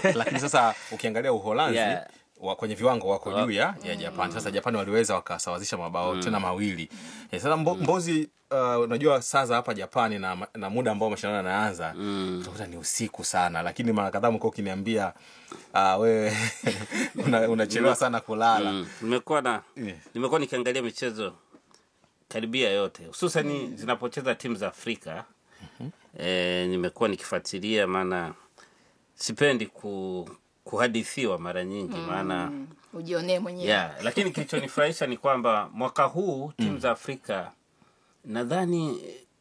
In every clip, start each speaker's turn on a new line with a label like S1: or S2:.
S1: lakini sasa ukiangalia Uholanzi
S2: Yeah.
S1: wa, kwenye viwango wako juu ya, ya Japan. Sasa Japan waliweza wakasawazisha mabao tena mawili. Eh, sasa mbo, Mbozi, uh, unajua saa za hapa Japani na, na muda ambao mashindano yanaanza utakuta ni usiku sana, lakini mara kadhaa mko ukiniambia uh, wewe una- unachelewa sana kulala
S2: Mm. nimekuwa na
S1: Yeah.
S2: nimekuwa nikiangalia michezo karibia yote hususani zinapocheza timu za Afrika eh, nimekuwa nikifuatilia, maana sipendi ku, kuhadithiwa mara nyingi maana
S3: ujionee mwenyewe
S2: yeah. Lakini kilichonifurahisha ni kwamba mwaka huu timu za Afrika nadhani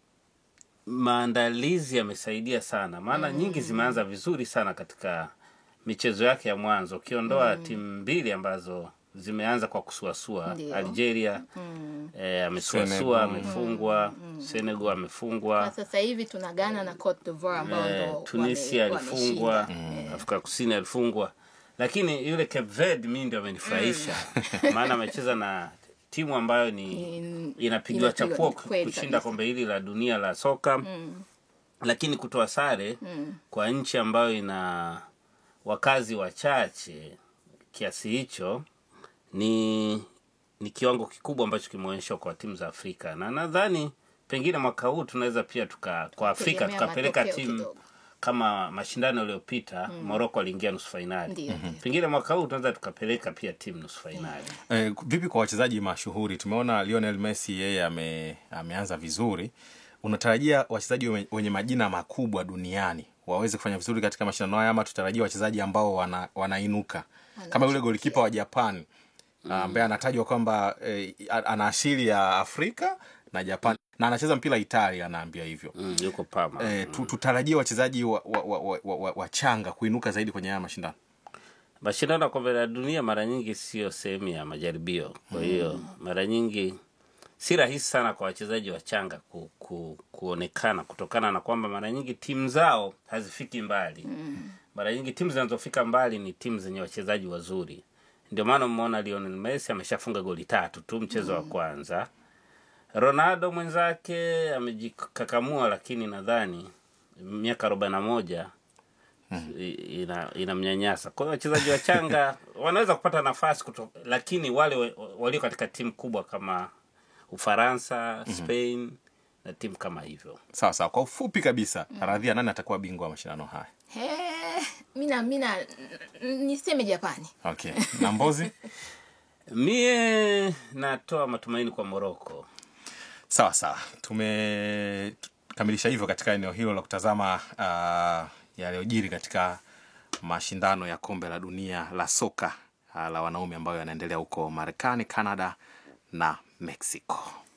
S2: maandalizi yamesaidia sana, maana nyingi zimeanza vizuri sana katika michezo yake ya mwanzo, ukiondoa timu mbili ambazo zimeanza kwa kusuasua.
S3: Ndio.
S2: Algeria eh, amesuasua
S1: Senegal.
S2: amefungwa, Senegal amefungwa,
S3: na sasa hivi tuna Ghana na Cote d'Ivoire ambao
S2: eh,
S3: ndo
S2: Tunisia
S3: wame-
S2: alifungwa,
S3: wameshinda.
S2: Afrika Kusini alifungwa, lakini yule Cape Verde mi ndio amenifurahisha maana amecheza na timu ambayo ni
S3: In-
S2: inapigiwa
S3: inapigwa-
S2: chapuo
S3: kweli
S2: kushinda
S3: kabisa.
S2: kombe hili la dunia la soka lakini kutoa sare kwa nchi ambayo ina wakazi wachache kiasi hicho ni ni kiwango kikubwa ambacho kimeonyeshwa kwa timu za Afrika, na nadhani pengine mwaka huu tunaweza pia tuka kwa Afrika
S3: Tegemea
S2: tukapeleka
S3: matokeo
S2: timu
S3: kidogo.
S2: kama mashindano yaliyopita Morocco aliingia nusu fainali.
S3: Ndio, ndio.
S2: Pengine mwaka huu tunaweza tukapeleka pia timu nusu fainali.
S1: Eh, vipi kwa wachezaji mashuhuri? Tumeona Lionel Messi yeye ame, ameanza vizuri. Unatarajia wachezaji wenye, wenye majina makubwa duniani waweze kufanya vizuri katika mashindano haya, ama tutarajia wachezaji ambao wana, wanainuka kama yule golikipa wa Japan ambaye anatajwa kwamba eh, ana asili ya Afrika na Japan na anacheza mpira Italia, anaambia hivyo.
S2: Mm, yuko Parma.
S1: Eh, tu- tutarajie wachezaji wa, wa, wa, wa, wa, wa, wachanga kuinuka zaidi kwenye haya mashindano.
S2: Mashindano ya kombe la dunia mara nyingi sio sehemu ya majaribio, kwa hiyo mara nyingi si rahisi sana kwa wachezaji wachanga ku, ku, kuonekana kutokana na kwamba mara nyingi timu zao hazifiki mbali. Mara nyingi timu zinazofika mbali ni timu zenye wachezaji wazuri. Ndio maana umeona Lionel Messi ameshafunga goli tatu tu mchezo wa kwanza. Ronaldo mwenzake amejikakamua, lakini nadhani miaka arobaini na moja i- ina inamnyanyasa. Kwa hiyo wachezaji wachanga wanaweza kupata nafasi kuto, lakini wale wa- walio katika timu kubwa kama Ufaransa, Spain na timu kama hivyo.
S1: Sawa sawa, kwa ufupi kabisa, radhia, nani atakuwa bingwa wa mashindano haya?
S3: He, mina mina n- niseme Japani.
S1: Okay, na Mbozi?
S2: Mie natoa matumaini kwa Moroko.
S1: Sawa sawa, tumekamilisha hivyo katika eneo hilo la kutazama uh, yaliyojiri katika mashindano ya kombe la dunia la soka uh, la wanaume ambayo yanaendelea huko Marekani, Canada na Mexico.